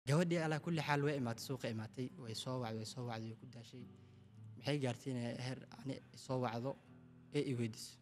gabadhii alaa kulli xaal way imaatay suuqa imaatay way soo wacday way soo wacday way ku daashay maxay gaartay inay heer ani soo wacdo ee i weydiiso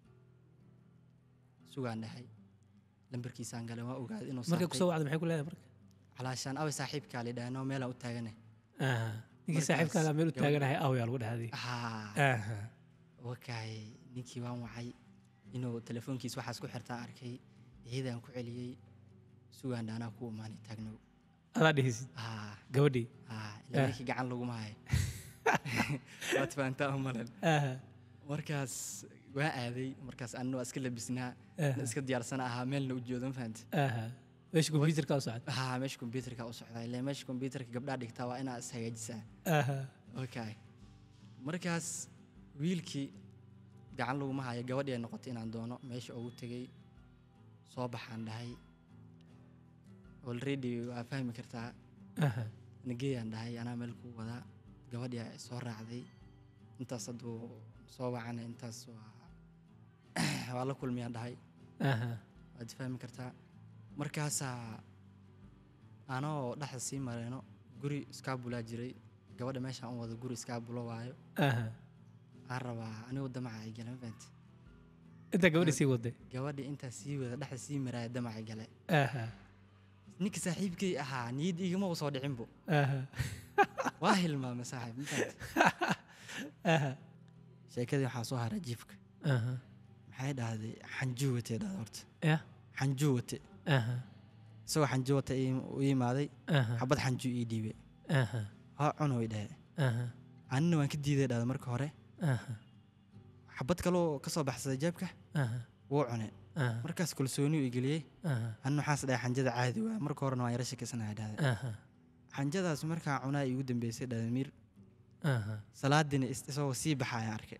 sugaan dhahay lambarkiisaan galay waan ogaaday inuu markay kusoo saartay wacda maxay ku leedahay marka calaashaan away saaxiibkaa la yidhahnoo meelaan u taagane Aha. ninkii Markaas saaxiibkaaga meel u gabadh- taaganahay awyaa lagu dhahday haa Aha. wakaay ninkii waan wacay inuu telefoonkiis waxaas ku xirtaan arkay iyadaan ku celiyey sugaan dhaanaa ku imaanay taagnow adaa dhihisid haa gabadhii haa Eh. ilaa ninkii gacan laguma hayo waad fahantaa u malan Aha. markaas waa aaday markaas anna waa iska labisnaa Aha. iska diyaarsana ahaa meelna u joodo ma fahanta Aha. meesha kombyuutarka u socda haa meesha kombyuutarka u socdaa ilaa meesha kombyuutarka gabdhaa dhigtaa waa inaa is hagaajisaa Aha. okay markaas wiilkii gacan laguma hayo gabadhii ay noqotay inaan doono meesha ugu tegey soo baxaan dhahay already waa fahmi kartaa Aha. nageyaan dhahay anaa meel ku wadaa gabadhii ay soo raacday intaas hadduu soo wacana intaas waa waa la kulmiyaan dhahay Aha. waad fahmi kartaa markaasaa anoo dhexda sii mareyno guri iskaabulaa jiray gabadha meeshaan u wada guri iskaabulo waayo Aha. aan rabaa anigu damaca ay gale ma fahanti intaa gabadhii sii waday gabadha intaa sii wada dhexda sii maraaya damaca gale Aha. ninka saaxiibkay ahaa niyad igama u soo dhicinbo Aha. waa hilmaamay saaxiib ma fahanti Aha. sheekadii waxaa soo haray jiifka Aha. maxay dhahday xanjuu watay dhahda horta Ya. xanjuu wate Aha. isagoo xanjuu wata u yimaaday Aha. xabad xanjuu ii dhiibay Aha. waa cuno way dhahe Aha. anina waan ka diiday dhahda marka hore Aha. xabad kaloo ka soo baxsaday jeebka Aha. wuu cune Aha. markaas kalsooni u igeliyey Aha. anna waxaas dhahay xanjada caadi waa marka horena waan yara shakisanahay dhahda Aha. xanjadaas markaa cunaa iigu dambeysay dhahda miir Aha. salaadiina is- isagoo sii baxa ayaan arkay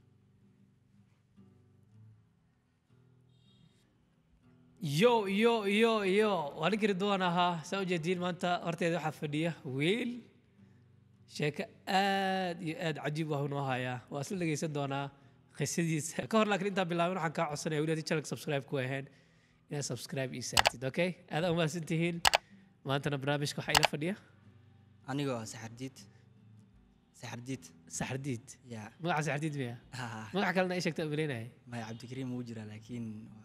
yo yo yo yo waa ninkii ridwaan ahaa saa u jeediin maanta horteeda waxaa fadhiya wiil sheeko aad iyo aad cajiib ah noo hayaa waa isla dhegeysan doonaa qisadiisa ka hor laakiin intaan bilaabin waxaan kaa codsanaya weli haddii channelka subscribe ku ahayn inaad subscribe ii saartid okay aad umahadsan tihiin maantana barnaamijka waxaa ila fadhiya anigoo ah saxardiid saxardiid saxardiid yaa magaca saxardiid miya haa magaca kalena ii sheegta umaleynaya maya cabdikariim wuu jiraa laakiin waa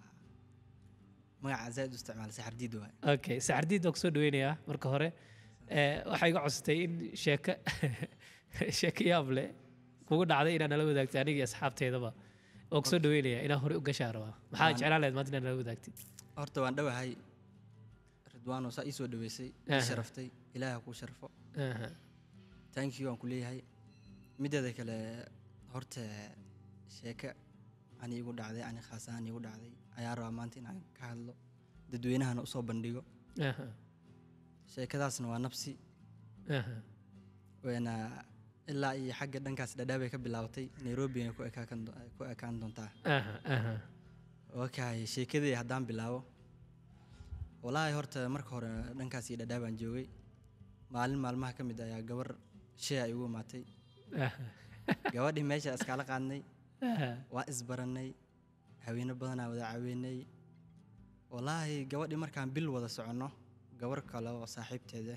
magaca zaaid u isticmaala saxardiid waay okay saxardiid baan kusoo dhaweynayaa marka hore Eh, waxaa iga codsatay in sheeko sheeko yaab leh kugu dhacday inaad nala wadaagtay aniga iyo asxaabteedaba oo kusoo dhaweynayaa inaan hore u gashaa rabaa maxaa Waan- jeclaan lahayd maanta inaad nala wadaagtid horta waan dhowahay ridwaano saa ii soo dhaweysay Aha. ii sharaftay ilaaha kuu sharfo Aha. thank you aan ku leeyahay mideeda kale horta sheeke ani igu dhacday ani khaas ahaan igu dhacday ayaa rabaa maanta inaan ka hadlo dadweynahana usoo bandhigo Aha. sheekadaasna waa nabsi Aha. wayna ilaa iyo xagga dhankaas dhadhaabay ka bilaabatay nairobina ku ekaakan do- ku ekaan doontaa Aha. Aha. okay sheekadii haddaan bilaabo walaahi horta marka hore dhankaas iyo dhadhaabaan joogay maalin maalmaha ka mid ayaa gabar shee ay igu imaatay Aha. gabadhii meesha iskala qaadnay Aha. waa isbarannay haweeno badanaa wada caweynay walaahi gabadhii markaan bil wada soconno gabar kale oo saaxiibteeda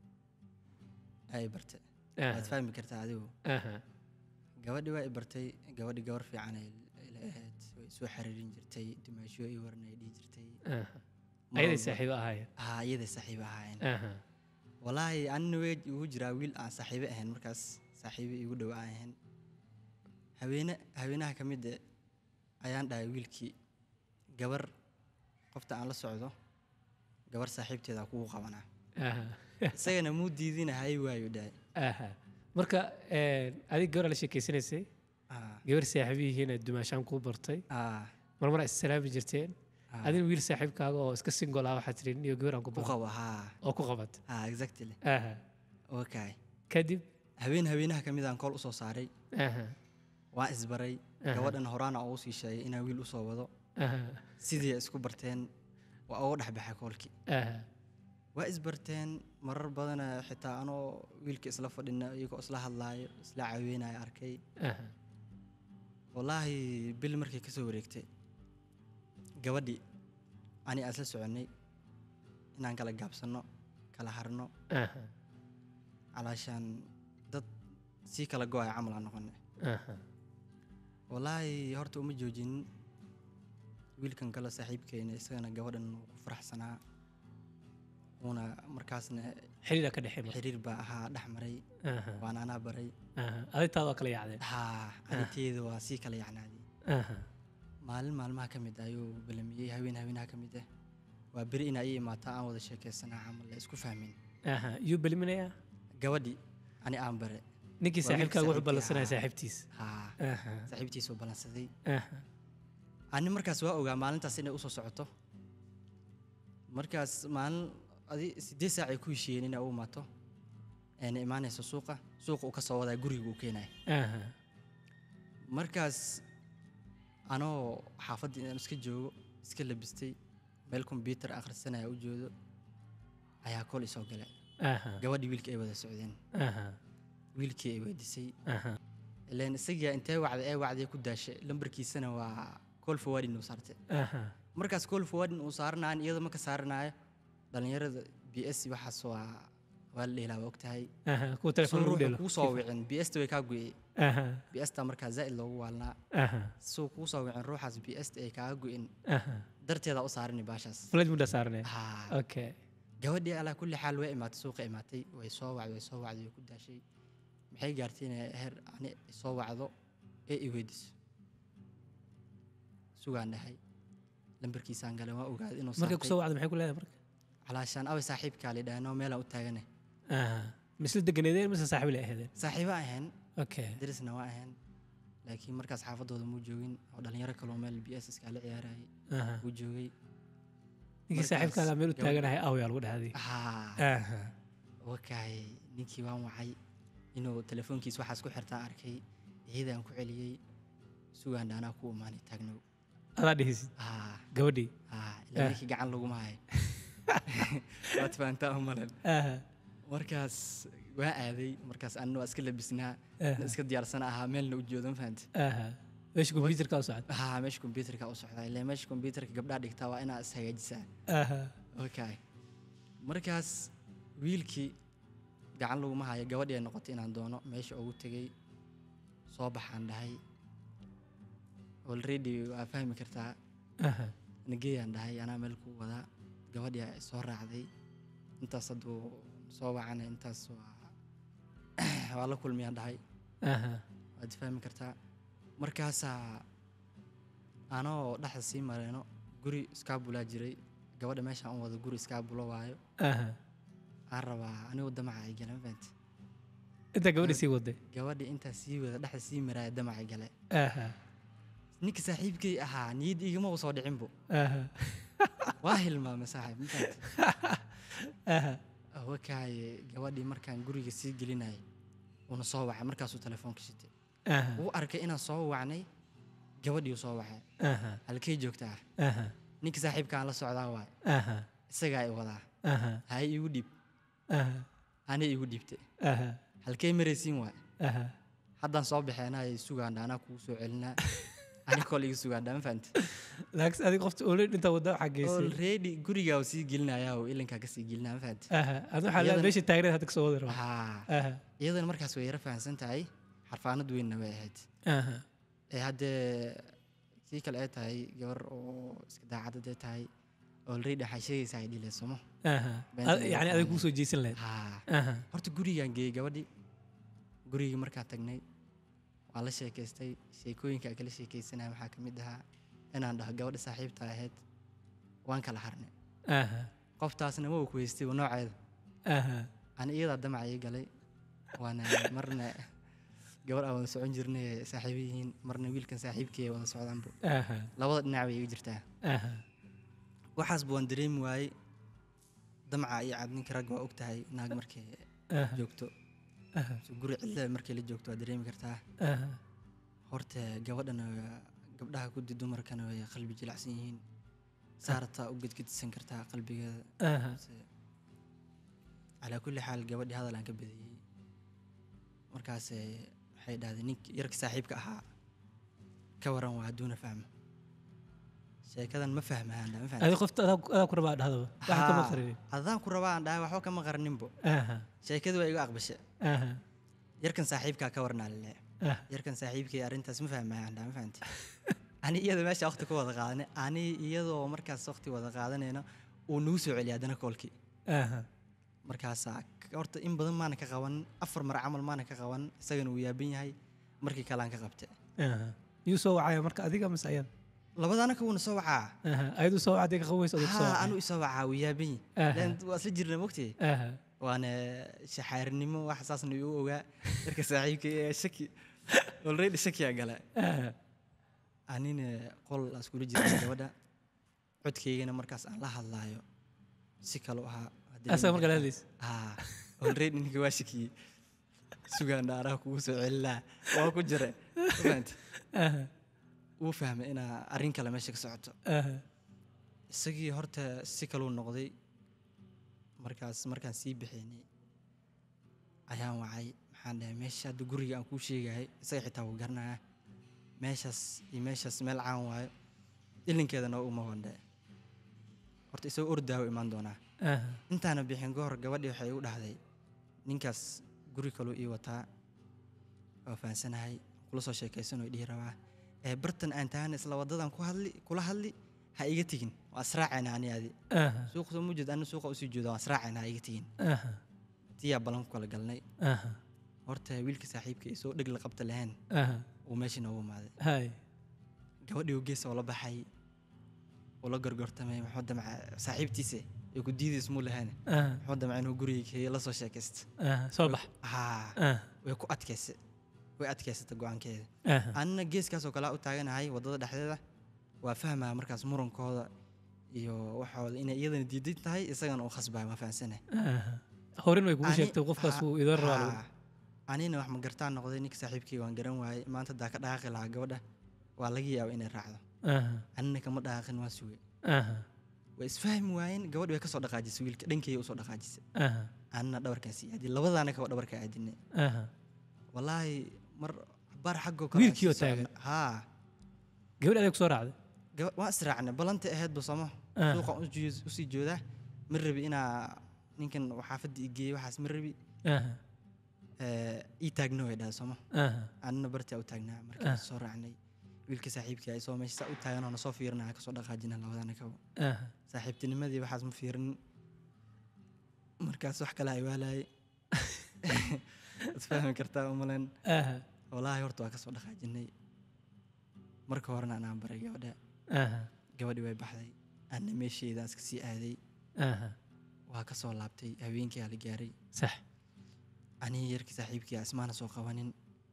ay bartay waad Aha. fahmi kartaa adigu Aha. gabadhii waa i bartay gabadhii gabar fiican ay ila ahayd way soo xiriirin jirtay dimaasho ii waran ay dhihi jirtay Aha. Mar ayaday walba- saaxiibo ahaayeen haa iyaday saaxiib ahaayeen Aha. walaahi anina wey igu jiraa wiil aan saaxiibo ahayn markaas saaxiibo igu dhow aan ahayn haweene haweenaha ka mid ayaan dhahay wiilkii gabar qofta aan la socdo gabar saaxiibteeda kugu qabanaa Aha. isagana muu diidina hay waayu dhahay Aha. marka eh, adig gabar la sheekeysanaysay Ah, gabar saaxiibihiina dumaashaan kuu bartay ah, marmar is salaami jirteen ah, adin wiil saaxiibkaaga oo iska single ah waxaad tirin iyo gabar aan ku ku baro qabo haa oo ku qabat haa exactly aha okay kadib haween haweenaha ka mid aan kool usoo saaray aha waan isbaray Aha. gabadhan horaana ugu sii sheegay inaan wiil usoo wado aha sidii ay isku barteen waa uga dhexbaxay koolkii aha waa isbarteen marar badana xitaa anoo wiilka isla fadhina iyagoo isla hadlaayo isla caweynaya arkay aha wallaahi bil markay ka soo wareegtay gabadhii ani aan isla soconnay inaan kala gaabsanno kala harno aha calaashaan dad sii kala go-ay camal aan noqonay aha wallaahi horta uma joojinin wiilkan kale saaxiibkeena isagana gabadhan wuu ku faraxsanaa uuna markaasna xiriira ka dhexey marka xiriir baa ahaa dhex maray aha waan anaa baray aha adintaada waa kala yaacdeen haa arrinteeda waa sii kala yacnaaday aha maalin maalmaha ka mid ah ayuu balamiyey haween haweenaha ka mid ah waa beri inaa ii imaato aan wada sheekaysanaa camal la isku fahmin aha yuu beliminayaa gabadhi ani aan bare ninkii Waa saaxiibkaaga wuxuu wiilkii ballansanaya saaxiibkii saaxiibtiis haa aha saaxiibtiisuu ballansaday aha ani markaas waa ogaa maalintaas inay usoo socoto markaas maalin adi sideed saac ay ku heshiiyeen inay u imaato ayna imaanayso suuqa suuqa uu ka soo wadaa guriga uu keenaya aha markaas anoo xaafadda inaan iska joogo iska labistay meel kombyuutar akhrisanaya u joodo ayaa kol isoo gale aha gabadhii wiilkii ay wada socdeen aha wiilkii ay weydiisay aha ileen isagaa intee wacday ee wacday ku daashay lambarkiisana waa call forwarding uu saartay aha markaas call forwarding uu saaranaayo iyada ma ka saaranayo dhalinyarada b s waxaas waa waa la dheelaa waa ogtahay aha kuwa telefoon lagu ruuxa dhelo kuu soo wicin b s ta way kaa go'ey aha b s ta markaa zaa'id loogu waalnaa aha suu kuu soo wicin ruuxaas b s ta ay kaaga go'in aha darteeda u saarani baashaas flash mudda saarnay haa okay gabadhii alaa kulli xaal way imaatay suuqa imaatay way soo wacday way soo wacday way ku daashay maxay gaartay inay heer ani soo wacdo ee i weydiiso sugaan dhahay lambarkiisaan galay waan ogaaday inuu markay saartay kusoo wacdo maxay ku leedahay marka calaashaan away saaxiibkaa la dhahanoo meelaan u taagane aha misla deganeedeen mise saaxiib la ahaydeen saaxiibo ahayn okay darisna waa ahayn laakiin markaas xaafadooda muu joogin oo dhalinyaro kaloo meel b s iskaala ciyaarayay aha wuu joogay ninkii Markaas saaxiibkaaga meel u gabadh- taaganahay aw yaa lagu dhahday haa aha wakaay ninkii waan wacay inuu telefoonkiis waxaas ku xirtaan arkay iyadaan ku celiyey sugaan dhaanaa ku imaanay taagnow adaa dhihisid haa gabadhii haa ilaa ninkii gacan laguma hayo waad fahantaa umalan aha markaas waa aaday markaas anna waa iska labisnaa aha iska diyaarsan ahaa meelna u joodo ma fahanta aha meesha computerka u socda haa meesha kombyuutarka u socdaa ilaa meesha kombyuutarka gabdhaa dhigtaa waa inaa is hagaajisaa aha okay markaas wiilkii gacan laguma hayo gabadhii ay noqotay inaan doono meesha ugu tegey soo baxaan dhahay already waa fahmi kartaa aha nageeyaan dhahay anaa meel ku wadaa gabadhii ay soo raacday intaas hadduu soo wacana intaas waa waa la kulmiyaan dhahay aha waad fahmi kartaa markaasaa anoo dhexda sii mareeno guri iskaabulaa jiray gabadha meeshaan u wada guri iskaabulo waayo aha aan rabaa anigu damaca ay gale mafahante intaa gabadhii sii waday gabadhii intaa sii wada dhexda sii maraaya damacay gale aha ninka saaxiibkay ahaa niyad igama u soo dhicinbo aha waa hilmaamay saaxiib mafahante aha wakaaye gabadhii markaan guriga sii gelinayay uuna soo wacay markaasuu telefoonka shitay aha wuu arkay inaan soo wacnay gabadhiiu soo wacay aha halkay joogtaa aha ninka saaxiibkaan la socdaa waay aha isagaa i wadaa aha hay igu dhiib aha anay igu dhiibtay aha halkay maraysiin waay aha haddaan soo baxeenay sugaandha anaa kugu soo celinaa ani kol iga sugaandha ma fahamte laakiin adiga qofta olin intaa wadda waxaa geysay already gurigaa uu sii gelinayaa oo ilinkaa ka sii gelinaa ma fahamte aha adu waxaa leedahay Iyadana- meesha taagneed hadda kasoo wadi raba haa aha iyadana markaas way yara fahamsan tahay xarfaanad weynna way ahayd aha ee haddee sii kale ay tahay gabar oo iska daacad hadday tahay already waxay sheegaysaa ay dhilaysomo aha Beenta Ad- lagu yacni adiga fahmay. kuu soo jeesan lahayd haa aha horta gurigaan geeyey gabadhii gurigii markaan tagnay waan la sheekaystay sheekooyinka aan kala sheekaysanaya waxaa ka mid ahaa inaan dhaho gabadha saaxiibta ahayd waan kala harnay aha qoftaasna waa ku haystay waa nooceeda aha ani iyadaa damac ii galay waana marna gabar aan wada socon jirnay saaxiibo yihiin marna wiilkan saaxiibkii ay wada socdaanbu aha labada dhinac bay iga jirtaa aha waxaasba waan dareemi waayey damaca iyo cad ninka rag waa og tahay naag markay aha joogto aha so guri cidla markay la joogto waa dareemi kartaa aha horta gabadhana gabdhaha kudi dumarkana way qalbi jilacsan yihiin saarataa u gedgedisan kartaa qalbigeeda aha Se- calaa kulli xaal gabadhii hadal aan ka badiyey markaas waxay dhahday nink yarka saaxiibka ahaa ka waran waa hadduuna fahmo sheekadan ma fahmayaan dhaa ma adi fahanti qofta adaa adaa ku rabaa dhahdoba waxa kama Haa, qarinin adaan ku rabaa aan dhahay waxba kama qaraninbo aha sheekadu waa igu aqbashe aha yarkan saaxiibkaa ka warnaa lale ah yarkan saaxiibkay arrintaas ma fahmayaan dhaa ma fahanti ani iyada meesha waqti ku wada qaadanay ani iyadoo markaas waqti wada qaadanayna uu nagu soo celiya haddana koolkii aha markaasaa k- horta in badan maana ka qaban afar mar camal maana ka qaban isagana uu yaaban yahay markii kalean ka qabte aha yuu soo wacaya marka adiga mise ayada labadaana kuwuna soo wacaa aha ayadu soo wacday ka qaweysa adigu soo haa wacay anu isoo wacaa uu yaaban Aha. yahay Leen waa isla jirna mogtay aha waana shaxaarinimo wax saasna igu ogaa yarka saaxiibka ee shaki already shakiyaa gala aha anina qol aan iskula jirnay gabadha codkaygana markaas aan la hadlaayo si kale u ahaa Haddii asaga nin- marka la hadlaysa haa already ninka waa shakiyey sugaan dhaaraha kugu soo celinaa waa ku jira Ma fahanti? aha wuu fahmay inaa arrin kale meesha ka socoto aha isagii horta si kaluu noqday markaas markaan sii bixinay ayaan wacay maxaan dhahay meesha hadda guriga aan kuu sheegayay isaga xitaa wuu garanaya meeshaas iyo meeshaas meel caan waayo ilinkeedana uma wandhe horta isagoo ordaawo imaan doonaa aha intaana bixin goor gabadhii waxay igu dhahday ninkaas guri kaluu ii wataa waa fahansanahay kula soo sheekaysanoo dhihi rabaa ee bartan aan taagana isla wadadan ku hadli kula hadli ha iga tegin waa israacayna ani adi aha suuq soo mujed ana suuqa usii jooda waa israacayna ha iga tegin aha tiyaa ballan ku kala galnay aha horta wiilka saaxiibka isoo dheg la qabta lahayn aha uu meeshii noogu imaaday hay gabadhii uu gees oo la baxay uu la gorgortamay muxuu damca saaxiibtiisa ee ku diidays muu lahayn aha muxuu damca inuu guriga keeyo la soo sheekaysta aha soo bax haa aha way ku adkaysay way adkaysata go-aankeeda aha anina geeskaasoo kale u taaganahay waddada dhexdeeda waa fahmaya markaas murankooda iyo waxooda inay iyadana diidan tahay isagana uu khasbaya waa fahamsanay aha horin way kugu Ani- sheegtay qofkaas ha- uu idan rabaa lagu- haa. anina wax ma gartaan noqday ninka saaxiibkii waan garan waayey maanta daa ka dhaqaaqi lahaa gabadha waa laga yaaba inay raacdo aha anina kama dhaqaaqin waan sugay aha way isfahmi waayeen gabadh way kasoo dhaqaajisay wiilka dhankeyga usoo dhaqaajisay aha anina dhabarkaasi aadi labadaana kaba dhabarka aadinay aha walaahi mar bar xaggoo Wiilkii oo aan sii taagan. soconnay. haa gabadh adeeg soo raacday gaba- waan israacnay ballantii ahaydba somo Ah. suuqa usii joodaa ma rabi inaa ninkan xaafadda i geeyey waxaas ma rabi aha Eh, ii taagno way dhahay somo aha anina bartaa u taagnaa markaan soo raacnay wiilka saaxiibkii ay soo meesha saa u taagan oo na soo fiirinaya kasoo dhaqaajina labadana kabo aha saaxiibtinimadii waxaas ma fiirin markaas wax kale ay waalayay isfahmi kartaa umalen aha walaahi horta waa kasoo dhaqaajinay marka horena anaan baray gabadha aha gabadhii way baxday anna meesheedaan iska sii aaday aha waa ka soo laabtay habeenkii aa la gaaray sax anii yarkii saaxiibkii ah ismaana soo qabanin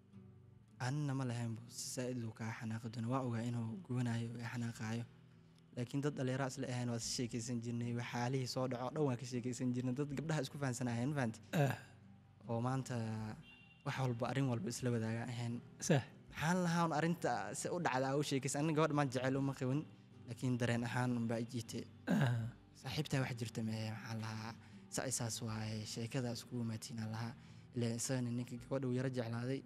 anina ma lahaynbu si saa'id uu kaa xanaaqi doona waa ogaa inuu gubanayo ee xanaaqaayo laakiin dad dhallinyaro isla ahayn waa si sheekaysan jirnay waxaalihii soo dhaco dhan waan ka sheekaysan jirnay dad gabdhaha isku fahansanaahayn ma fahanti ah oo maanta wax walba arrin walba isla wadaaga ahayn sax maxaan lahaa un arrinta si u dhacdaa u sheekaysan aniga gabadh maan jecel uma qabin laakiin dareen ahaan unbaa i jiitay aha saaxiibtaa wax jirta mee maxaan lahaa sa isaas waaye sheekada iskugu maatiinaan lahaa ilaa isagana ninka gabadha uu yaro jeclaaday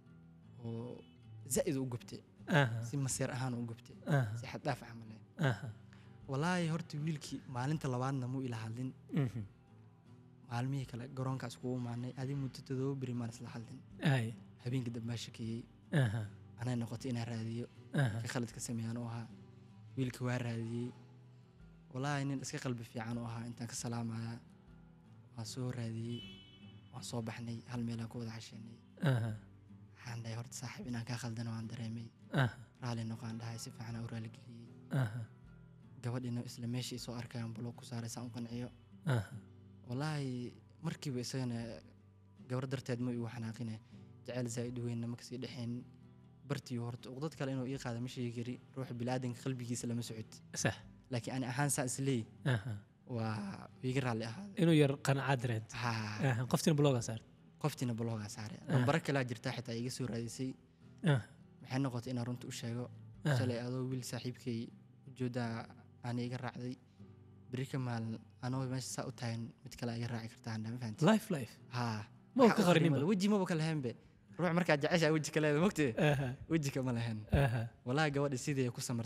oo zaa'id u gubtay aha si maseer ahaan u gubtay aha si xad dhaaf camale aha walaahi horta wiilkii maalinta labaadna muu ila hadlin mhm maalmihii kale garoonkaa iskugu imaanay adi muddo toddoba beri maan isla hadlin hay habeenkii dambe baa shakeeyey aha anay noqotay inaan raadiyo aha ka khaladka sameeyaan u ahaa wiilka waa raadiyey walaahi nin iska qalbi fiican u ahaa intaan ka salaamaya waan soo raadiyey waan soo baxnay hal meelaan ku wada casheynay aha waxaan dhahay horta saaxiib inaan kaa khaldana waan dareemay aha raali noqaan dhahay si fiican u raaligeliyey aha gabadhina isla meeshii soo arkayaan bulo ku saaray saan u qanciyo aha walaahi markiiba isagana gabar darteed ma igu xanaaqine jecel zaa'id weynna ma kasii dhexeen bartii horta uqdad kale inuu ii qaada ma sheegi kari ruuxa bilaadanka qalbigiisa lama socod sax laakiin ani ahaan saa isleey aha waa iga raalli ahaaday inuu yar qanacaad dareento haa aha qoftina bloga saar qoftiina baloogaa saaray nambaro kalaa jirtaa xitaa iga soo raadisay aha maxay noqotay inaan runta u sheego aha shalay adoo wiil saaxiibkay ujeedaa aan iga raacday beri ka maalin anoo meesha saa u taagan mid kale iga raaci kartaa handha ma fahanti life life haa ma Waxa ka u qarinin qarimo, weji maba ka lahaynbe ruux markaa jeceshaa weji ka leeda mogtee aha weji kama lahayn aha walaahi gabadhi sidii ku samartay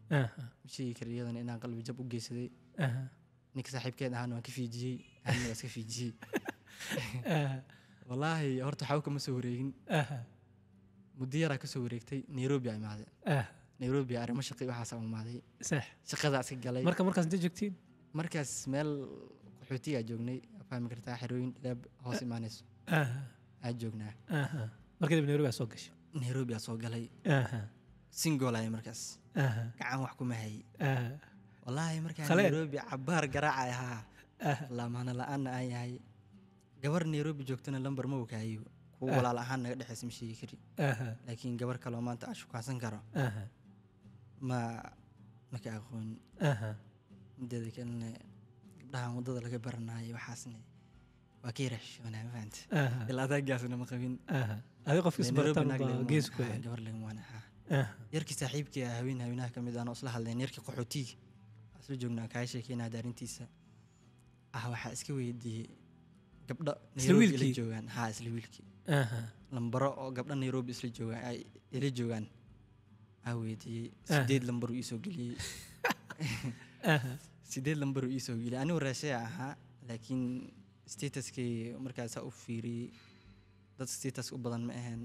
aha, ma sheegi kara iyadana inaan qalbi jab u geysaday aha, ninka saaxiibkeed ahaana waan ka fiijiyey anina waa iska fiijiyey aha, wallaahi horta waxba kama soo wareegin aha, muddo yaraa kasoo wareegtay nairobi aa imaaday aha. nairobi arrimo shaqi waxaas aa imaaday sax shaqadaa iska galay marka markaas intee joogtiin markaas meel qaxootigaa joognay waa fahmi kartaa xerooyin dhaab hoos imaanayso aha, aa joognaa aha. marka dib nairobi aa soo gashay nairobi aa soo galay aha, singolaya markaas aha, gacan wax kuma hayay aha, wallaahi markaan Khaleen. nairobi cabaar garaaca ahaa aha. lamaana la-aanna aan yahay gabar nairobi joogtana lambar ma wakaayo kuwa Ah. walaal ahaan naga dhexaysa ma sheegi kari aha, laakiin gabar kaloo maanta aan shukaansan karo aha, ma maka aqoon aha. mideeda kalena gabdhahan waddada laga baranayo waxaasne waa ka yara xishoonaa ma fahanta aha, ilaa adaagaasna ma qabin aha. adiga qofka Nairobi isbarataan naag baa lagama gees wana- ku haa, yahay gabar lagama wana haa aha, yarkii saaxiibkii ah haween haweenaha ka mid aan isla hadleen yarkii qaxootiga aan isla joognaa kaa sheekeynaa daarintiisa ah waxaa iska weydiiyey gabdho Isla nairobi ila wiilkii? joogaan haa isla wiilkii aha, lambaro oo gabdho nairobi isla joogaan ay ila joogaan aa weydiiyey Ah. sideed lambar uu iisoo geliyey aha, sideed lambar uu iisoo geliyey anigu raashaya ahaa laakiin statuskay markaasaa u fiiriyey dad status u badan ma ahayn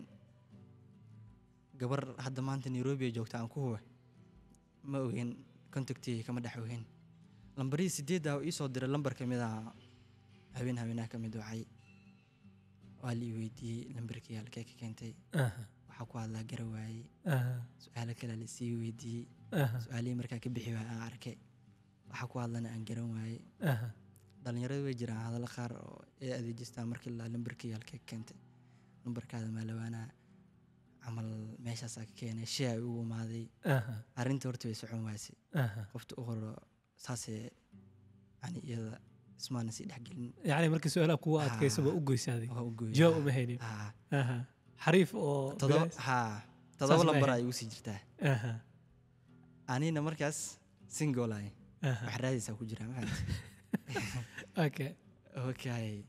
gabar hadda maanta nairobi ay joogta aan ku huwa ma ogeyn contactigay kama dhex ogeyn lambarihii sideedda uu iisoo diray lambar ka mid ah haween haweenaha ka mid wacay waa la ii weydiiyey lambarkii halkee ka keentay aha, waxaa ku hadlaa gara waayey aha, su-aalo kale la sii weydiiyey aha, su-aalihii markaa ka bixi waay aan arkay waxaa ku hadlana aan garan waayey aha, dhalinyarada way jiraan hadallo qaar oo ay adeejistaan markii la lambarkii halkee ka keentay lambarkaada maalawaanaa camal meeshaasaa ka keenay shay ay ugu imaaday aha, arrintii horta way socon waasay aha. qofta u horo saasee yani iyada ismaana sii dhexgelin yacni markii su-aalaha kuwa adkaysaba Ah. u goysaaday waa u gooyay jawaab uma haynin haa aha xariif oo todoba bilaas- haa todoba ma lambar ahayn. ay ugu sii jirtaa aha anina markaas singolay aha wax raadaysaa ku jiraa ma fahamtay okay okay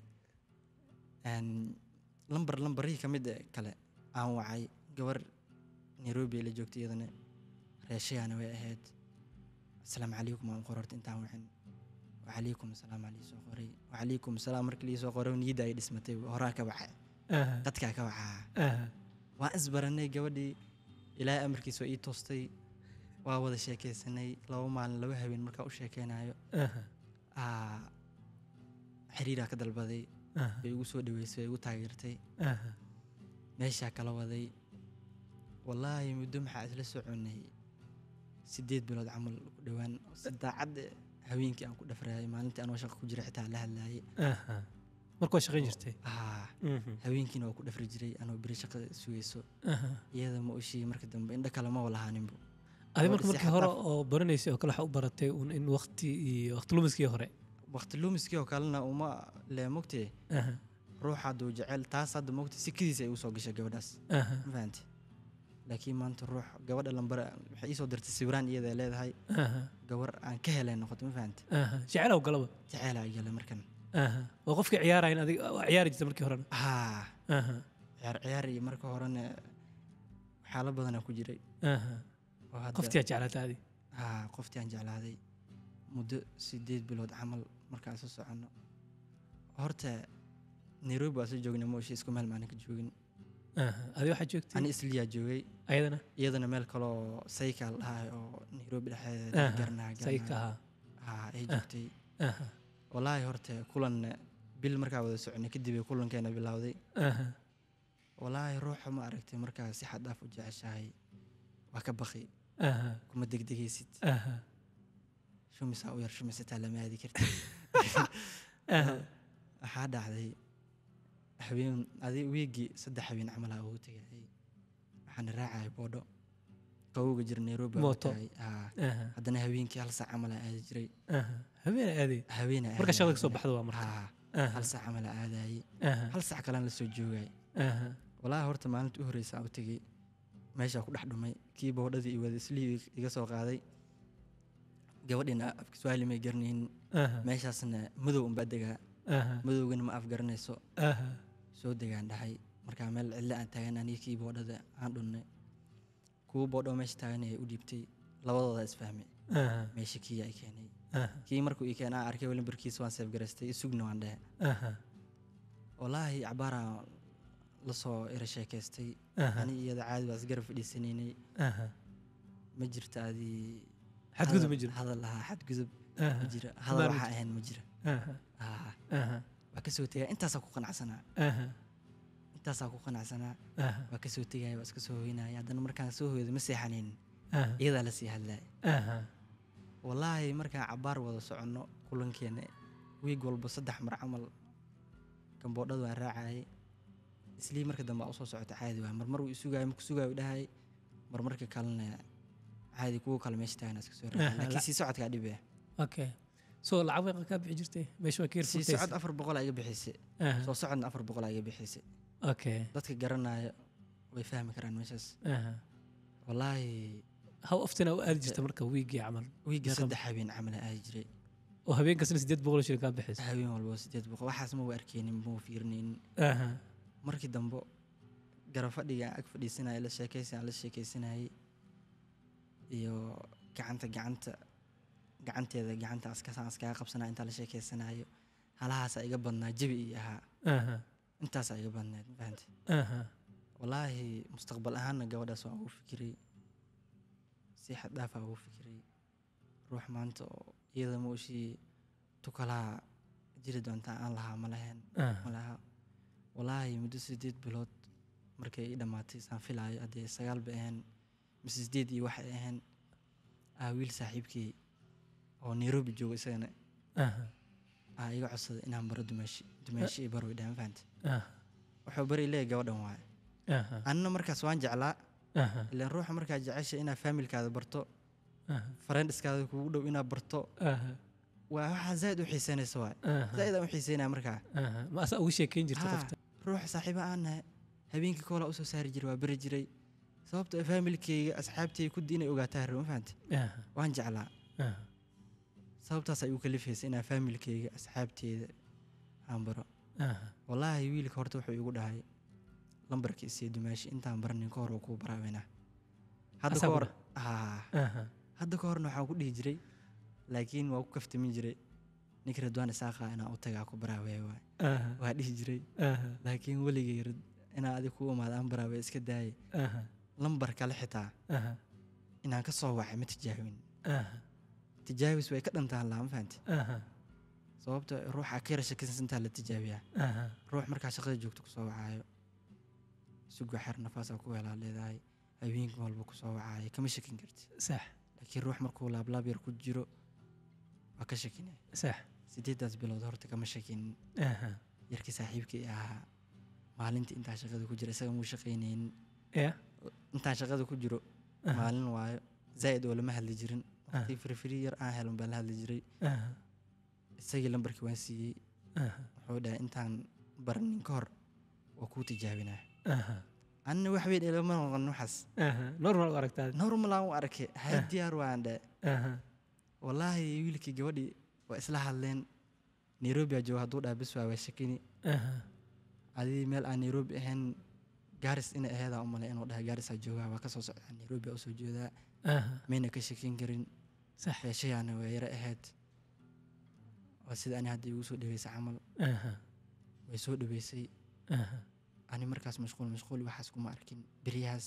Een, lambar lambarihii ka mid kale aan wacay gabar nairobi la joogtay iyadana reeshayaana way ahayd asalaamu calaykum aan qor horta intaan wicin wacalaykum asalaam aa liisoo qoray wacalaykum asalaam markii liisoo qoray niyadda ay dhismatay horaa ka waxa aha dadkaa ka wacaa aha waan isbaranay gabadhii ilaahay amarkiisa waa ii toostay waa wada sheekaysanay laba maalin laba habeen markaa u sheekeynayo aha aa xiriiraa ka dalbaday aha way igu soo dhaweysay way igu taageertay aha meeshaa kala waday wallaahi muddo maxaa isla soconay sideed bilood camal ku dhowaan si daacad eh, haweenkii aan ku dhafraayay maalintii anoo shaqo ku jira xitaa la hadlaayay aha marka waa shaqayn jirtay aa Mhm. haweenkiina waa ku dhafri jiray anoo beri shaqada sugayso aha iyada ma oshii marka dambe indho kale ma walahaaninbu adi Gabadha marka si markii xad hore dhaaf- oo baranaysay oo kale waxaa u baratay un in waqti iyo waqti lumiskii hore waqti lumiskii oo kalena uma le mogtee aha ruux hadduu jecel taas hadda mogte sikadiisa ay usoo gashay gabadhaas aha ma fahanti laakiin maanta ruux gabadha lambara waxay iisoo dirtay sawiraan iyada leedahay aha gabar aan ka helay noqoto ma fahanti aha jecelaw galaba jeceela igale markan aha waa qofkii ciyaarayn adiga waa ciyaari jirta markii horena haa aha ciyaar ciyaar iyo marka horena waxyaalo badanaa ku jiray aha oo hadda qoftiyaa jeclaata adi haa qoftii aan jeclaaday muddo sideed bilood camal markaan soo soconno horta nairobi waa soo joognay mooshi isku meel maanan ka joogin aha adi waxaa joogtay ani isliyaa joogay ayadana iyadana meel kaloo saykaal dhahay oo nairobi dhexdeeda aha garnaa sayka ahaa haa ay joogtay aha wallaahi horta kulan bil markaa wada soconay kadib ay kulankeena bilowday aha wallaahi ruuxa ma aragtay markaa si xad dhaaf u jeceshahay waa ka baqi aha kuma degdegaysid aha shumisaa u yar shumisataa lama aadi kartid aha waxaa dhacday habeen adi wiigii saddex habeen camalaa ugu tegayay waxaana raacayay boodho qawowga jira nairobi aan u Mooto. tagay. Haa. aha haddana habeenkii hal saac camalaa aadi jiray aha habeena aaday habeena marka shaqada kasoo baxda waa marka haa aha hal saac camalaa aadayay aha hal saac kalaan la soo joogay aha walaahi horta maalinta u horreysa aan u tegey meeshaa ku dhex dhumay kii boodhadii iyo wada islihii iga soo qaaday gabadhiina afka swahili may garanaynin aha meeshaasna madow unbaa degaa aha madowgana ma afgaranayso aha soo degaan dhahay markaa meel cidlo aan taagan aniga kii boodhada aan dhunnay kuwa boodho meesha taagan ee u dhiibtay labadooda isfahmay aha meesha kii ay keenay aha kii markuu ii keenaa arkay lambarkiisa waan seefgaraystay isugna waan dhehe aha wallaahi cabaaraan lasoo ira sheekaystay aha ani iyada caadi baa isgarab fadhiisanaynay aha ma jirto adii xadgudub ma hadal- jiro hadal lahaa xadgudub aha ma jira hadal Maarmi- waxaa ahayn ma jira aha Ah, aha waa kasoo tegaya intaasaa ku qanacsanaa aha intaasaa ku qanacsanaa aha waa kasoo tegaya waa iska soo hoynaya haddana markaan soo hoydo ma seexanayn aha iyadaa lasii hadlaya aha wallaahi markaan cabaar wada soconno kulankeena wiig walba saddex mar camal gamboodhada waan raacayay islii marka dambe aa usoo socota caadi waay marmar uu isugaayo marku sugaayo dhahay marmarka kalena caadi kuwa kale meesha taagana iska soo Aha, raacay laakiin la- sii socodkaa dhibaya okay so lacag weeqa kaa bixi jirtay meesha waa ka yar sii furtaysa socod afar boqol aa iga bixisay aha soo socodna afar boqol aa iga bixisay okay dadka garanaya way fahmi karaan meeshaas aha wallaahi how often aa u aadi jirta marka wiigii camal wiigga Meeqa- saddex habeen camal aadi jiray oo habeenkasna sideed boqol oo shilin kaa bixisa habeen walba sideed boqol waxaas ma wa arkeynin ma fiirinaynin aha markii dambe garab fadhiga ag fadhiisanaya la sheekaysan la sheekaysanayay iyo gacanta gacanta gacanteeda gacanta askasaan askaga qabsanaya intaa la sheekaysanayo halahaasaa iga badnaa jabi iyo ahaa aha intaasaa iga badnayd ma fahantay aha wallaahi mustaqbal ahaanna gabadhaas waan ugu fikiray si xad dhaafaa ugu fikiray ruux maanta oo iyada ma ushii tukalaha jiri doontaa aan lahaa ma lahayn ma aha laha wallaahi muddo sideed bilood markay ii dhammaatay saan filaayo haddee sagaal bay ahayn mise sideed iyo waxay ahayn aa wiil saaxiibkii oo nairobi jooga isagana aha aa iga codsaday inaan baro dumaashi dumaashi iyo baro idhaha ma fahantay aha wuxuu bari leeyahay gabadhan waaye aha anina markaas waan jeclaa aha ilaan ruuxa markaa jecesha inaad faamilkaada barto aha friendiskaada kugu dhow inaad barto aha waa waxaa zaaid u xiiseynaysa waay aha zaaid aan u xiiseynaya markaa aha ma asaa ugu sheekeyn jirta Haa, qofta ruux saaxiibo aan nahay habeenkii koolaa usoo saari jiray waa beri jiray sababta ah faamilkeyga asxaabteyga kuddi inay ogaataa rabo ma fahamtay aha waan jeclaa aha sababtaas ay u kalifaysa inaan faamilkeyga asxaabteeda aan baro aha wallaahi wiilka horta wuxuu igu dhahay lambarka isii dumaashi intaan baranin ka hor waa kuu baraaweynaa hadda ka hor Asaguna? haa aha hadda ka horna waxaan ku dhihi jiray laakiin waa ku kaftamin jiray ninka radwaan isaaqa inaan u tagaa ku baraaweya waay aha waa dhihi jiray aha laakiin weligay rad inaan adig ku imaada aan baraaweya iska daayay aha lambar kale xitaa aha inaan ka soo wacay ma tijaabin aha tijaabis way ka dhantaan laa ma fahanti aha sababta ruuxa ka yara shakisansantaa la tijaabiyaa aha ruux markaa shaqada joogto kusoo wacaayo sugo xer nafaasaa ku helaa leedahay habeenka walba kusoo wacaayo kama shakin karti sax laakiin ruux markuu laablaab yar ku jiro waa ka shakinay sax sideedaas bilood horta kama shakin aha yarkii saaxiibkii ahaa maalintii intaa shaqada ku jira isaga muu shaqaynaynin ya intaan shaqada ku jiro Aha. maalin waayo zaa'id oo lama hadli jirin Aha. waqti firfiri yar aan helin baan la hadli jiray aha isagii lambarkii waan siiyey aha wuxuu dhahay intaan baranin ka hor waa kuu tijaabinaa aha anina wax weyn ilama noqon waxaas aha normal u aragtaa normal aan u arkay hay diyaar waan dhe aha wallaahi wiilkii gabadhii waa isla hadleen nairobi aa jooga hadduu dhaha bis waa waa shakini aha adii meel aan nairobi ahayn gaaris inay aheedaa u malay inuu dhahay gaarisaa joogaa waa ka soo socdaa nairobi aa usoo jeedaa aha mayna ka shakin karin sax feeshayaana waa yaro ahayd waa sida ani hadda igu soo dhaweysay camal aha way soo dhaweysay aha ani markaas mashquul mashquul waxaas kuma arkin beryahaas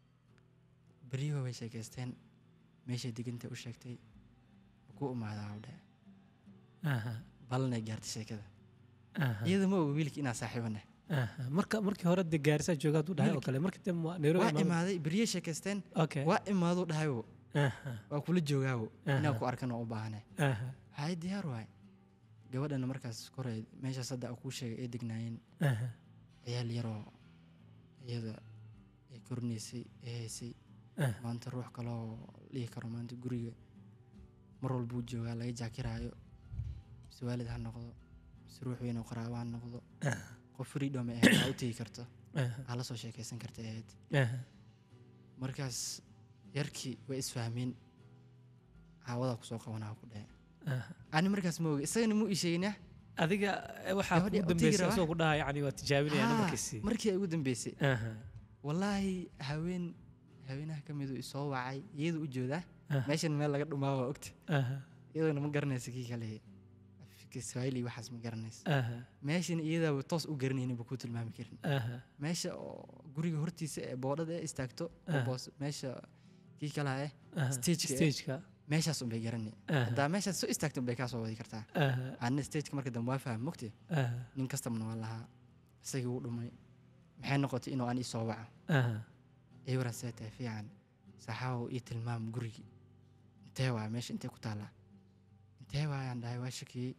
beryuhu way sheekaysteen meeshay deganta u sheegtay ku imaadaa u dhahe aha balanay gaartay sheekada aha iyada ma oga wiilki inaa saaxiibana aha marka markii hore dee gaarisaa jooga hadduu dhahay oo Wiilkii- kale markii dambe waa nairobi waa imaado. imaaday beryay sheekaysteen okay waa imaaduu dhahayo aha waa kula joogaawo inaa Aha. ku arkan oo u baahane aha hay diyaar waay gabadhana markaas koray meeshaas hadda aan kuu sheegay ay degnaayeen aha ciyaal yaroo iyada ay korinaysay ee haysay aha maanta ruux kaloo dhihi karo maanta guriga mar walbuu joogaa laga jaakiraayo mise waalid ha noqdo mise ruux weyn oo qaraabo ha noqdo qof freedom ay ahayd aa u tegi karto aha aa la soo sheekaysan karta ay ahayd aha markaas yarkii way isfahmeen caawadaa kusoo qabanaa ku dhahe aha ani markaas ma oga isagana muu ii sheeginaa adiga eh, waxaa Gabadhii kugu u tegi dambeysay rabaa? asoo ku dhaha yani waa tijaabinaya Haa, namarkiisii markii ay ugu dambeysay aha wallaahi haween haweenaha ka miduu isoo wacay iyada u joodaa Aha. meeshan meel laga dhumaa waa ogta aha iyadana ma garanaysa kii kale afka swahili iyo waxaas ma garanaysa aha meeshan iyadaaba toos u garanaynin ba ku tilmaami karin aha meesha oo guriga hortiisa ee boodhada ee istaagto oo Ah. boos meesha kii kalaha eh aha Stageka, eh? stageka meeshaas unbay garani aha haddaa meeshaas soo istaagto unbay kaa soo wadi kartaa aha anna stageka marka dambe waa faham mogte aha nin kastabna waa lahaa isagii wuu dhumay maxay noqotay inuu aan ii soo waco aha ewaran see tahay fiican saxaawo ii tilmaam gurigii intee waaya meesha intee ku taallaa intee waayaan dhahay waa shakiyey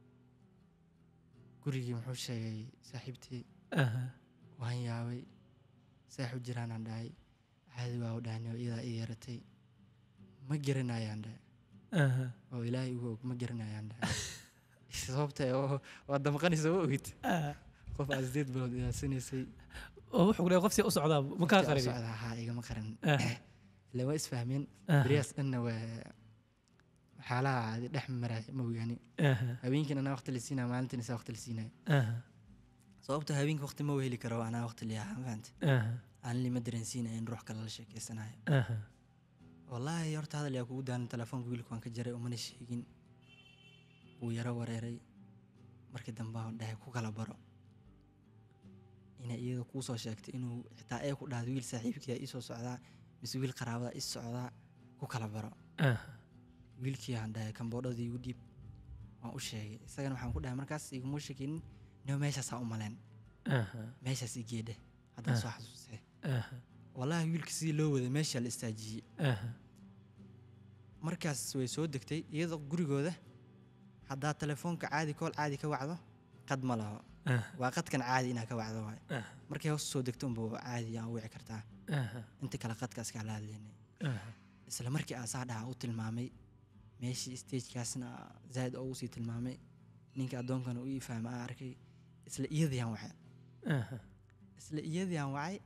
gurigii muxuu sheegay saaxiibtii aha waan yaabay saaxu jiraanaan dhahay caadi waa u dhahni oo iyadaa ii yeeratay ma garanayaan dhahay aha oo ilaahay ugu og ma garanayaan dhahay sababta oo waa damqanaysa wa ogid aha qof aad sideed bilood ilaasanaysay oo wuxuu leeyahay qof si u socdaa ma kaa Waqti aan u qaribin socdaa, haa igama qaran aha ila waa isfahmeen aha beriyaas dhanna waa xaalaha caadi dhex maray ma ogaani aha habeenkiina anaa waqti la siinaya maalintiina isaa waqti la siinaya aha sababta habeenka waqti ma heli karo anaa waqti liyaa fahante aha aan lima dareensiinaya in ruux kale la sheekeysanayo aha wallaahi horta hadal yaa kugu daanin telefoonka wiilka waan ka jaray umana sheegin wuu yaro wareeray markii dambe aan dhahay ku kala baro inay iyada kuu soo sheegtay inuu xitaa ee ku dhahdo wiil saaxiibkiia ii soo socdaa mise wiil qaraabada ii socdaa ku kala baro aha wiilkii aan dhahay kamboodhadii igu dhiib waan u sheegay isagana waxaan ku dhahay markaas iguma sheegin nio meeshaasaa u maleen aha meeshaas i geedhe haddaan soo xasuustay aha wallaahi wiilka sidii loo waday meeshaa la istaajiyey aha markaas way soo degtay iyadoo gurigooda haddaa telefoonka caadi kool caadi ka wacdo qad ma laho aha waa qadkan caadi inaa ka wacdo waay aha markay hoos soo degto unba caadi aan u wici kartaa aha inta kale qadkaas kaa la hadlaynay aha isla markii aasaa dhaha u tilmaamay meeshii stagekaasna zaaid ugu sii tilmaamay ninka addoonkana u ii fahma aan arkay isla iyadiiaan wacay aha isla iyadiiaan wacay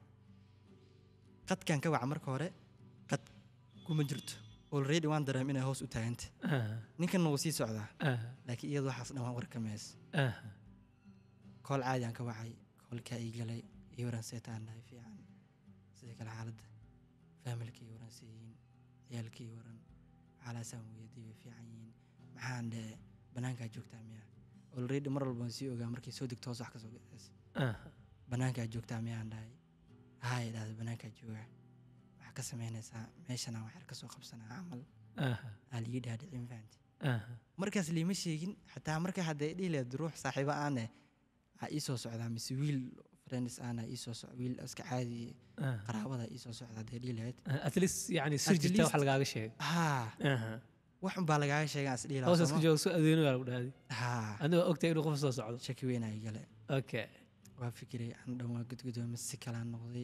qadkan ka waca marka hore qad kuma jirto already waan dareem inay hoos u taaganta aha ninkanna wuu sii socdaa aha laakiin iyadu waxaas dhan waan warkamays aha kool caadi aan ka wacay koolkaa ii galay ii waran seetaan dhahay fiican sidii kale xaaladda faamilka ii waran siiyiin ciyaalka ii waran xaalaasaan weydiiyey way fiican yihiin maxaan dhe bannaankaa joogtaa miya already mar walba waan sii ogaa markay soo degto hoos wax ka soo gadas aha bannaankaa joogtaa miyaan dhahay haay dhahda bannaankaa joogaa waxaa ka samaynaysaa meeshana waxyar ka soo qabsanaa camal aha aa liii dhaadhicin fahanti aha markaas liima sheegin xataa marka hadday dhihi lahayd ruux saaxiibo aane aa ii soo socdaa mise wiil friends aana ii soo soc wiil iska caadi aha qaraabada ii soo socda hadday dhihi lahayd at least yani sir At jirta wax least- lagaaga sheegay haa aha wax unbaa lagaaga sheegaa is dhihi hoosaas ku lahaa jooga soo adeeno yaa lagu dhahday haa anigoo ogtahay inuu qof soo socdo shaki weyn ay gale okay waa fikiray aan dhan waa gudgudoomay si kalaan noqday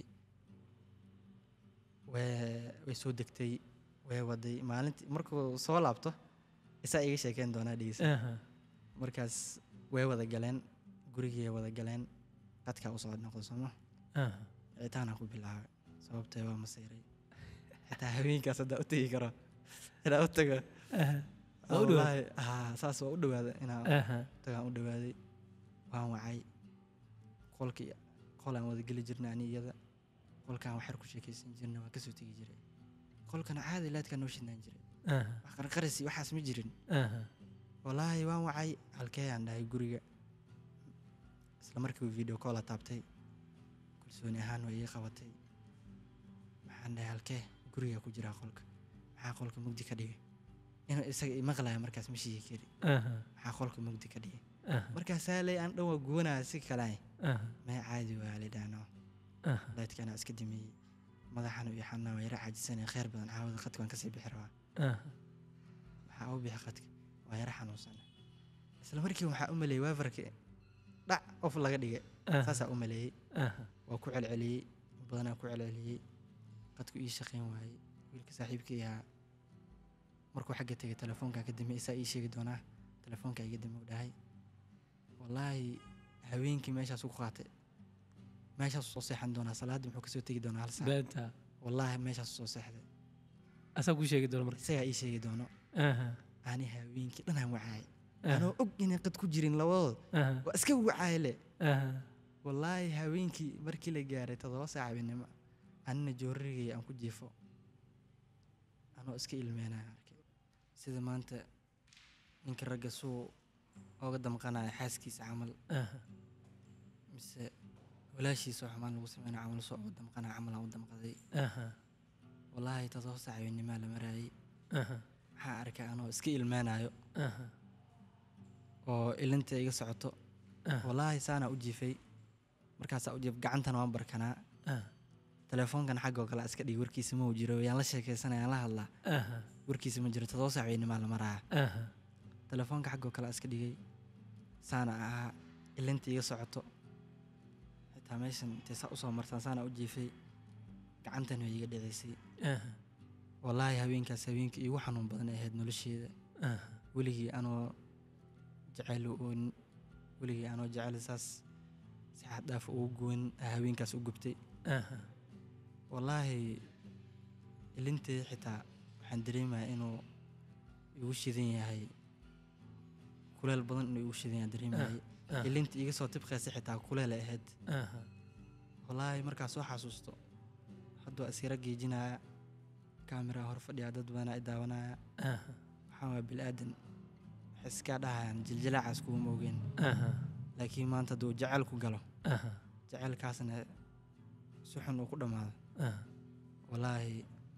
way way soo degtay way waday maalintii markuu soo laabto isaa iga sheekeyn doonaa dhegeysa aha markaas way wada galeen gurigii wada galeen qadkaa usoo noqdo sooma aha wicitaanaan ku bilaabay sababtee waa masayray xitaa habeenkaas haddaa u tegi karo inaa u tago aha Waa u dhawaad. wallaahi, haa saas waa u dhawaada inaa aha tagaan u dhawaaday waan wacay qolkii qol aan wada geli jirnay ani iyada qolkaan waxyar ku sheekaysan jirnay waan kasoo tegi jiray qolkana caadi laadkaa noo shidnaan jiray aha wax qarqarisi waxaas ma jirin aha wallaahi waan wacay halkee aan dhahay guriga isla markii uu video call taabtay kalsooni ahaan way ii qabatay maxaan dhahay halkee guriga ku jiraa qolka maxaa qolka mugdi ka dhigay inuu isaga imaqlaya markaas ma sheegi kari aha maxaa qolka mugdi ka dhigay aha markaasaa ley aan dhan waa guwanaya si kale aha may caadi waa lidhaano aha laydkana iska dimiyey madaxana iyo xanaa waa yara caajisanaya kheyr badan caawada qadka waan kasii bixi rabaa aha maxaa u bixi qadka waa yara xanuunsan isla markii waxaa u maleeyey waafarka dhac of laga dhigay aha saasaa u maleeyey aha waa ku celceliyey in badanaa ku celceliyey qadku ii shaqayn waayey wiilka saaxiibkii ahaa markuu xagga tegay telefoonkaa ka dambe isaa ii sheegi doonaa telefoonkaa iga dambe u dhahay wallaahi haweenkii meeshaasuu ku qaatay meeshaasuu soo seexan doonaa salaadda muxuu kasoo tegi doonaa hal saac beenta wallaahi meeshaasuu soo seexday asaa kuu sheegi doona marka isagaa ii sheegi doono aha ani haweenkii dhanaan wacaay aha anoo og inay qad ku jirin labadood aha waa iska wacaay le aha wallaahi haweenkii markii la gaaray toddoba saac habeenimo anina joorarigay aan ku jiifo anoo iska ilmeynaya arkay sida maanta ninka ragga suu ooga damqanaya xaaskiisa camal aha mise walaashiisa oo xumaan lagu sameynaya camal soo ooga damqanaya camal aan u damqaday aha wallaahi todoba saac habeennimaa la maraayay aha waxaan arkay anoo iska ilmeynayo aha oo ilinta iga socoto aha wallaahi saanaa u jiifay markaasaa u jiif gacantana waan barkanaa aha telefoonkan xaggoo kale iska dhig warkiisa ma uu jiro yaan la sheekaysanaya yaan la hadlaa aha warkiisa ma jiro todoba saac habeennimaa la maraya aha telefoonka xaggoo kale iska dhigay saana ahaa ilinta iga socoto xitaa meeshan intay saa usoo martaan saana u jiifay gacantan way iga dhicisay aha wallaahi habeenkaas habeenka iigu xanuun badan ay ahayd nolosheeda aha weligii anoo jecel oon weligii anoo jecel saas si xad dhaaf ugu goyn aa habeenkaas u gubtay aha wallaahi ilintay xitaa waxaan dareemayaa inuu igu shidan yahay kuleel badan inuu igu shidan yahay dareemayay ah. ilinta iga soo tibqaysa xitaa kuleel ay ahayd aha wallaahi markaas soo xasuusto hadda waa iskara geejinaya kaamera hor fadhiya dad badanaa i daawanaya aha waxaan waa bilaadan waxay iskaa dhahayaan jiljilaacaas kuuma ogeen aha laakiin maanta hadduu jacayl ku galo aha jacaylkaasna si xun uu ku dhammaado aha wallaahi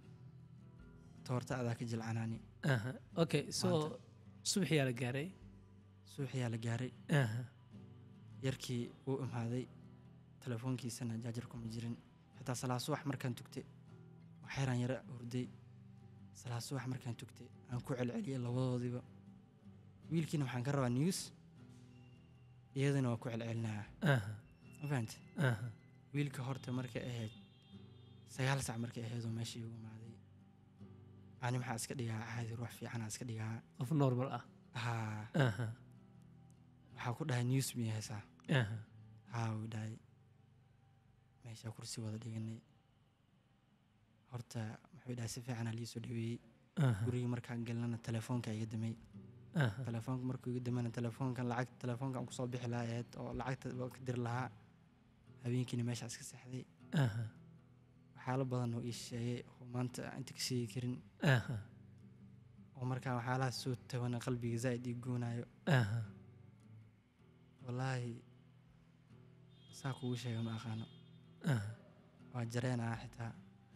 toorta adaa ka jilcanaani aha okay so Maanta. subaxiyaa la gaaray suuxiyaa la gaaray aha yarkii wuu imaaday telefoonkiisana jaajar kuma jirin xitaa salaa subax markaan tugtay waxyaraan yara hurday salaa subax markaan tugtay aan ku celceliyay labadoodiiba wiilkiina waxaan ka rabaa news iyadana waa ku celcelinayaa aha ma fahante aha wiilka horta markay ahayd sagaal sac markay ahaydoo meesha iigu imaaday ani maxaa iska dhigaa caadi ruux fiicanaa iska dhigaa qof normal ah haa aha waxaa ku dhahay news miyay haysaa aha haa wuu dhahay meeshaa kursi wada dhiganay horta muxuu dhahay si fiicanaa lii soo dhaweeyey aha gurigii markaan galnana telefoonka iga damay aha telefoonka markuu iga damana telefoonkan lacag telefoonkan kusoo bixi lahaa ahayd oo lacagta waa ka diri lahaa habeenkiina meeshaa iska seexday aha waxyaalo badan oo ii sheegay oo maanta aan inta ka sheegi karin aha oo markaa waxyaalahaas soo tabana qalbiga zaa'id ii goonayo aha wallaahi saa kugu sheega ma aqaano aha waa jareenaa xitaa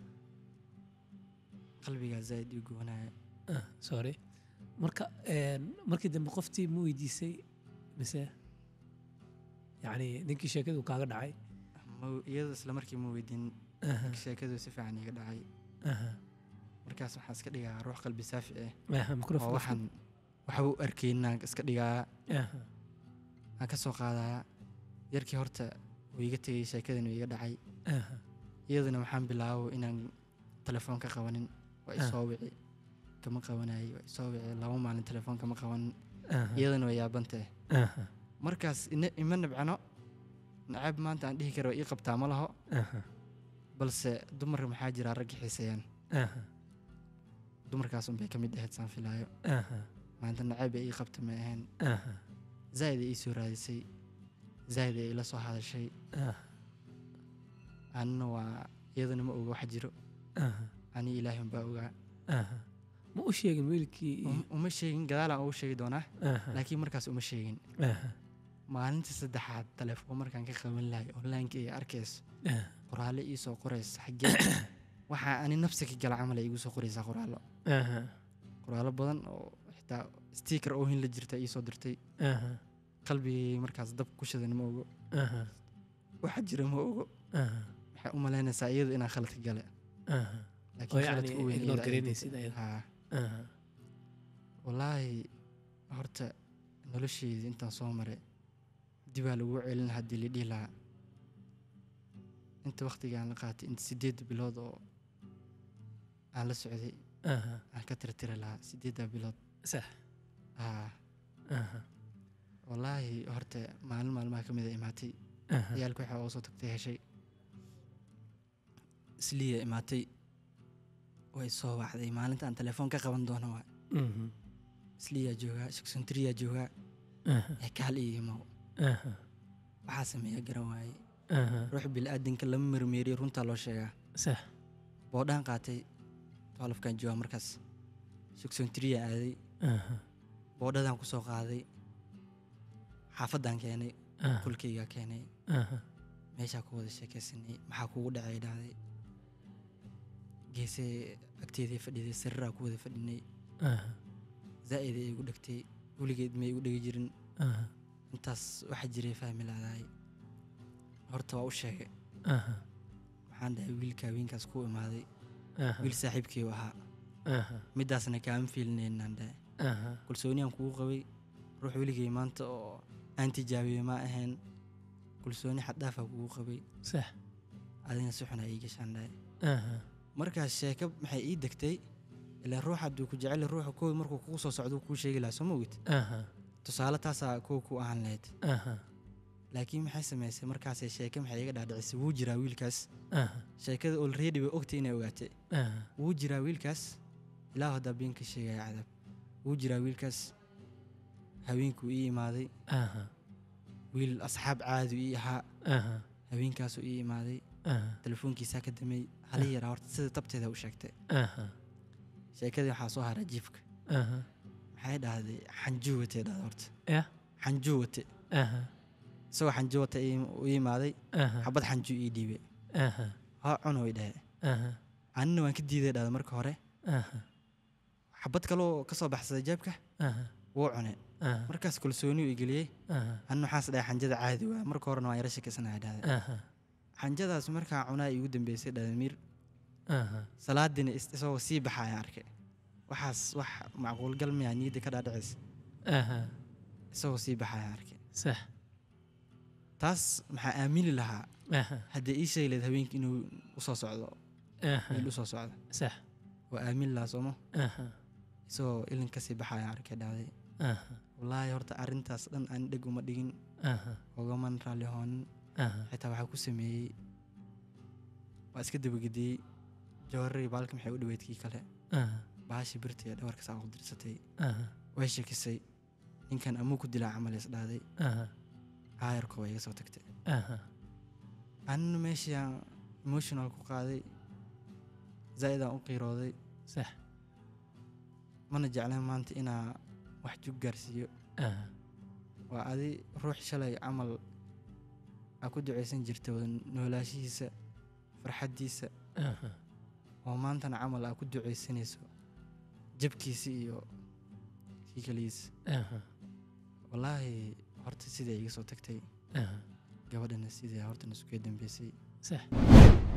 qalbigaa zaa'id ii goonayo ah sorry marka een, markii dambe qoftii ma weydiisay mise yacni ninkii sheekadu kaaga dhacay Ma- iyadoo isla markii ma weydiin aha sheekadu si fiican iga dhacay aha markaas waxaan iska dhigaa ruux qalbi saafi ah aha oo microphone waxaan waxba u arkaynaan iska dhigaa aha aan ka soo qaadayaa yarkii horta wuu iga tegay sheekadan wuu iga dhacay aha iyaduna waxaan bilaabo inaan telefoon ka qabanin waa Ah. isoo wici kama qabanayay waa isoo wici laba maalin telefoon kama qabanin aha iyaduna waa yaabantee aha markaas ina- ima nabcano nacaab maanta aan dhihi kara waa ii qabtaa ma laho aha balse dumar maxaa jira ragga xiiseeyaan aha dumarkaas unbay ka mid ahayd saan filaayo aha maanta nacaab ay ii qabta ma ahayn aha zaa'id ay ii soo raadisay zaa'id ay ila soo hadashay aha anina waa iyaduna ma oga wax jiro aha ani ilaahi unbaa ogaa aha ma u sheegin wiilkii iyo- Um- uma sheegin gadaalaan ugu sheegi doonaa aha laakiin markaas uma sheegin aha maalintii saddexaad telefoon markaan ka qaban lahay onlineka iyo arkayso aha qoraalle ii soo qoraysa xaggee waxaa ani nafsi ka gala camal ay igu soo qoraysaa qoraallo aha qoraallo badan oo xitaa sticker oo hin la jirta ii soo dirtay aha qalbigay markaas dab ku shidan ma ogo aha waxa jira ma ogo aha waxay u malaynaysaa iyadu inaan khaladka gale aha oo laakiin yacni khaladka u weyn ignore iyada ay garaynaysid jirtay. ayada. Haa. aha wallaahi horta nolosheydii intaan soo maray dibaa lagu celin haddii la dhihi lahaa inta waqtigaan la qaatay inta sideed bilood oo aan la socday aha aan ka tirtiri lahaa sideeddaa bilood sax haa aha wallaahi horta maalin maalmaha ka mid a imaatay aha ciyaalka waxaa oo soo tagtay heshay isliya imaatay way soo wacday maalinta aan telefoon ka qaban doono waa mhm isliyaa joogaa shaksuntriyaa joogaa aha ee kaal iyo imow aha waxaa sameeya garan waaye aha ruux bilaadanka lama mermeeriyo runtaa loo sheegaa sax boodhaan qaatay twelfkan jooga markaas sugsoontriya aaday aha boodhadan ku soo qaaday xaafadan keenay aha kulkayga keenay aha meeshaa ku wada sheekaysanay maxaa kugu dhacay dhahday geesee agteedii fadhiday sariraa ku wada fadhinay aha zaa'iday igu dhegtay weligeed may igu dhegi jirin aha intaas waxa jiray fahmi laadahay horta waa u sheegay aha waxaan dhahay wiilka haweenkaas ku imaaday aha wiil saaxiibkii u ahaa aha midaasna kaama fiilinaynaan dhahay aha kalsooniyaan kugu qabay ruux weligay maanta oo aan tijaabiyey ma ahayn kalsooni xaddhaafaa kugu qabay sax adina si xun aa ii gashaan dhahay aha markaas sheeko maxay ii degtay ilaa ruux hadduu ku jecel yahay, ruuxa koow markuu kugu soo socdo kuu sheegi lahaa soo ma ogid aha tusaale taasaa koow ku ahaan lahayd aha laakiin maxay samaysay markaasay sheeke maxay iga dhaadhicisay wuu jiraa wiilkaas aha sheekada olready way ogtay inay ogaatay aha wuu jiraa wiilkaas ilaa haddaa been ka sheegaya cadaab wuu jiraa wiilkaas haweenkuu ii imaaday aha wiil asxaab caadi ii ahaa aha haweenkaasuu ii imaaday aha telefoonkiisaa ka damay hali yaraa horta sida tabteeda u sheegtay aha sheekadii waxaa soo haraa jiifka aha maxay dhahday xanjuu watay dhahda horta ya xanjuu wate aha isagoo xanjuu wata u imaaday aha xabad xanjuu ii dhiibay aha ha cuno way dhahe aha anina waan ka diiday dhahda marka hore aha xabad kaloo ka soo baxsaday jeebka aha wuu cune aha markaas kalsooni u igeliyey aha anina waxaas dhahay xanjada caadi waa marka horena waan yara shakisanahay dhahda aha xanjadaas markaa cunaa iigu dambeysay dhahda miir aha salaadiina is- isagoo sii baxa ayaan arkay waxaas wax macquulgal miyaa niyadda ka dhaadhicaysa aha isagoo sii baxa ayaan arkay sax taas maxaa aamini lahaa aha haddii ii sheegi lahayd haweenka inuu usoo socdo aha wiil usoo socdo sax waa aamin lahaa sooma aha isagoo ilin kasii baxa ayaan arkay dhahday aha wallaahi horta arrintaas dhan aan dheg uma dhigin aha ogaman raalli hoonin aha xitaa waxaa ku sameeyey waa iska dabagediyey jawaarari baalka maxay u dhaweyd kii kale aha bahashii birta ee dhawarka saa u dirsatay aha way shakisay ninkan amuu ku dilaa camal is dhahday aha aayarko way iga soo tagtay aha anina meeshii aan emotional ku qaaday zaa'id aan u qiirooday sax mana jecleen maanta inaa wax jug gaarsiiyo aha waa adi ruux shalay camal aa ku ducaysan jirta wada noolaashihiisa farxaddiisa aha oo maantana camal aa ku ducaysanayso jabkiisa iyo kii kaligiisa aha wallaahi horta sidai iga soo tagtay aha gabadhana sidai horta nasuga dambeysay sax